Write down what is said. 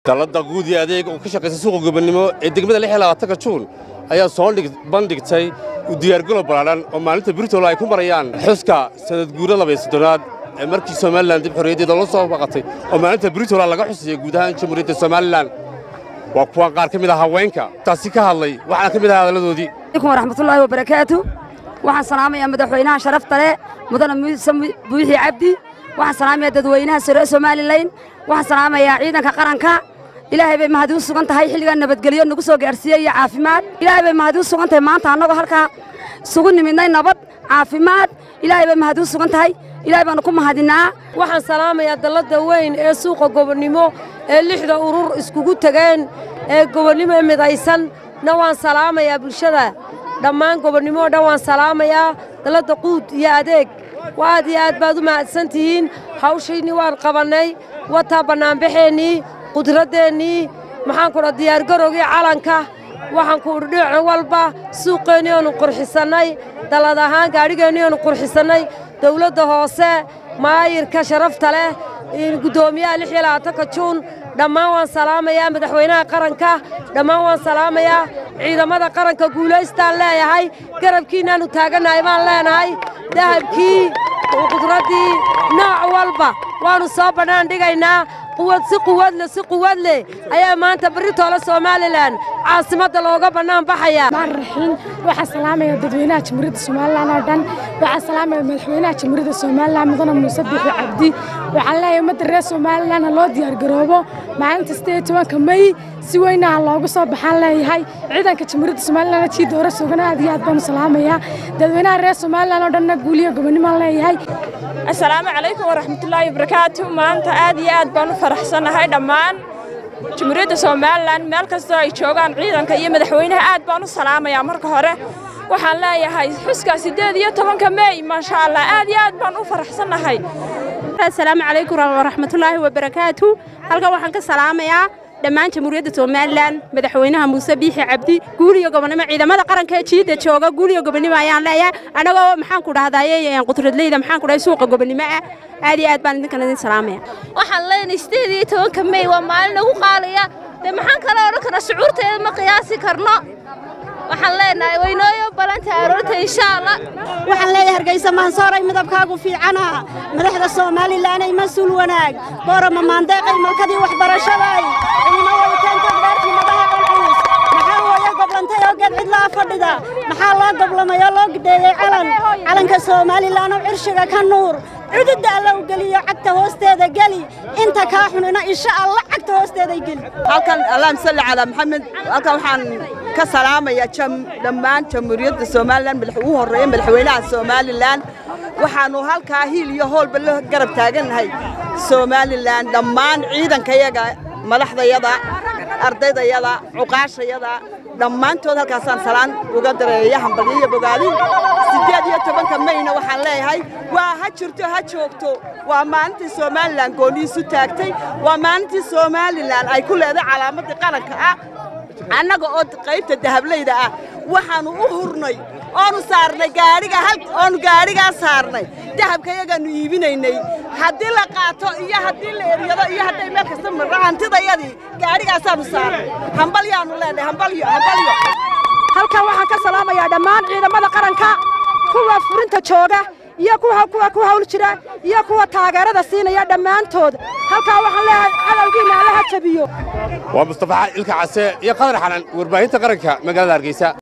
dalladda guud iyo adeeg oo ka shaqaysa suuqa gobonnimo ee degmada lix iyo labaatanka juun ayaa soo bandhigtay u diyaargalo ballaadhan oo maalinta britol ay ku marayaan xuska sanad guura labaiyo soddonaad ee markii somalilan dib xorriyaddeeda loo soo baqatay oo maalinta britola laga xusayay guud ahaan jamhuuriyadda somalilan waa kuwan qaar ka mid ah haweenka taasi ka hadlay waxaana ka mid ah hadalladoodii alaykum waraxmatullaahi wabarakaatu waxaan salaamayaa madaxweynaha sharafta leh mudane muuse buuxi cabdi waxaan salaamayaa dadweynaha sore somalilan waxaan salaamayaa ciidanka qaranka ilaahay bay mahadi u sugan tahay xilligan nabadgelyo nagu soo gaarsiiyey iyo caafimaad ilaahay bay mahadi u sugan tahay maanta annagoo halkaa isugu nimidnay nabad caafimaad ilaahay bay mahadi u sugan tahay ilaahay baanu ku mahadinnaa waxaan salaamayaa dalladda weyn ee suuqa gobonnimo ee lixda urur iskugu tegeen ee gobonnimo midaysan na waan salaamayaa bulshada dhammaan gobonnimo o dhan waan salaamayaa dalladda quud iyo adeeg aad iyo aad baad u mahadsan tihiin hawshaynii waan qabannay wataa bannaanbaxeennii qudradeennii maxaan kudha diyaargarowgii calanka waxaan ku udhi dhinac walba suuqeennii oonu qurxisannay dallad ahaan gaadhigeennii oonu qurxisannay dawladda hoose maayirka sharafta leh guddoomiyaha lix iyo labaatanka juun dhammaan waan salaamayaa madaxweynaha qaranka dhammaan waan salaamayaa ciidamada qaranka guulaystaan leeyahay garabkiinnaannu taagannahay baan leenahay dahabkii qudraddii nooc walba waannu soo bannaan dhigaynaa quwad si quwad leh si quwad leh ayaa maanta baritoole somalilan caasimadda looga bannaan baxayaa raxiin waxaa salaamaya dadweynaha jamhuuriyadda somalilan oo dhan waxaa salaamaya madaxweynaha jamhuuriyadda somalilan mudane muuse bixi cabdi waxaan leeyahay ummadda reer somalilan ha loo diyaargaroobo maalinta sideed tobanka may si weynaha loogu soo baxaan leeyahay ciidanka jamhuuriyadda somalilan jii doora sugan aad iyo aad baanu salaamayaa dadweynaha reer somalilan oo dhanna guuliyo gobonnimaan leeyahay assalaamu calaykum waraxmatullaahi wabarakaatu maanta aad iyo aad baan u faraxsannahay dhammaan jamhuuriyadda somalilan meel kastoo ay joogaan ciidanka iyo madaxweynaha aad baan u salaamayaa marka hore waxaan leeyahay xuska siddeed iyo tobanka meey maasha allah aad iyo aad baan u faraxsannahay assalaamu calaykum waraxmatullaahi wabarakaatu halkan waxaan ka salaamayaa dhammaan jamhuuriyadda somalilan madaxweynaha muuse biixi cabdi guuliyo gobonnimo ciidamada qaranka ee jiidda jooga guuliyo gobonnimo ayaan leeyahay annagoo maxaan ku dhahdaye qudradleyda maxaan ku dhahay suuqa gobonnimo ah aad iyo aad baan idinkan idin salaamaya waxaan leenahay sideed iyo tobanka mey waa maalin nagu qaaliya dee maxaan kala odhan karnaa shucuurteeda ma qiyaasi karno waxaan leenahay waynooyo balanta aroorta insha allah waxaan leeyahay hargeysa maansooray midabkaagu fiicana madaxda somalilanay mas-uul wanaag boorama maandeeqay malkadii waxbarashaday cilimo weytaanta dhaartii madaha culculus maxaa hooyo goblantay oo geed cidlaa fadhida maxaa loo goblamay oo loo gidheeyey calan calanka somalilan oo cirshiga ka nuur cududda alla u geliyo cagta hoosteeda geli inta kaa xunina insha allah cagta hoosteeday geli halkan allahum salli calaa maxamed halkan waxaan ka salaamayaa dhammaan jamhuuriyadda somalilan ugu horreeya madaxweynaha somalilan waxaannu halkaa hiil iyo hoolba la garab taagannahay somalilan dhammaan ciidankayaga madaxdayada ardaydayada cuqaashayada dhammaantood halkaasaan salaan uga dareeya hambalyo iyo bogaadin siddeed iyo tobanka mayna waxaan leeyahay waa ha jirto ha joogto waa maalintii somalilan gooniisu taagtay waa maalintii somalilan ay ku leedahay calaamaddii qaranka ah annaga oo qaybta dahablayda ah waxaannu u hurnay oonu saarnay gaadhiga oonu gaadhigaa saarnay dahabka yagaannu iibinaynay haddii la qaato iyo haddii la eryado iyo hadday meel kasta marro hantidayadii gaadhigaasaannu saarnay hambalyaannu leenahay hambalyo hambalyo halkan waxaan ka salaamayaa dhammaan ciidamada qaranka kuwa furinta jooga iyo kuwa kuwa ku hawl jira iyo kuwa taageerada siinaya dhammaantood halkaa waxaan leeyahay cadowgiinna allaha jabiyo waa mustafa ilka case iyo qadar xanan warbaahinta qaranka magaalada hargeysa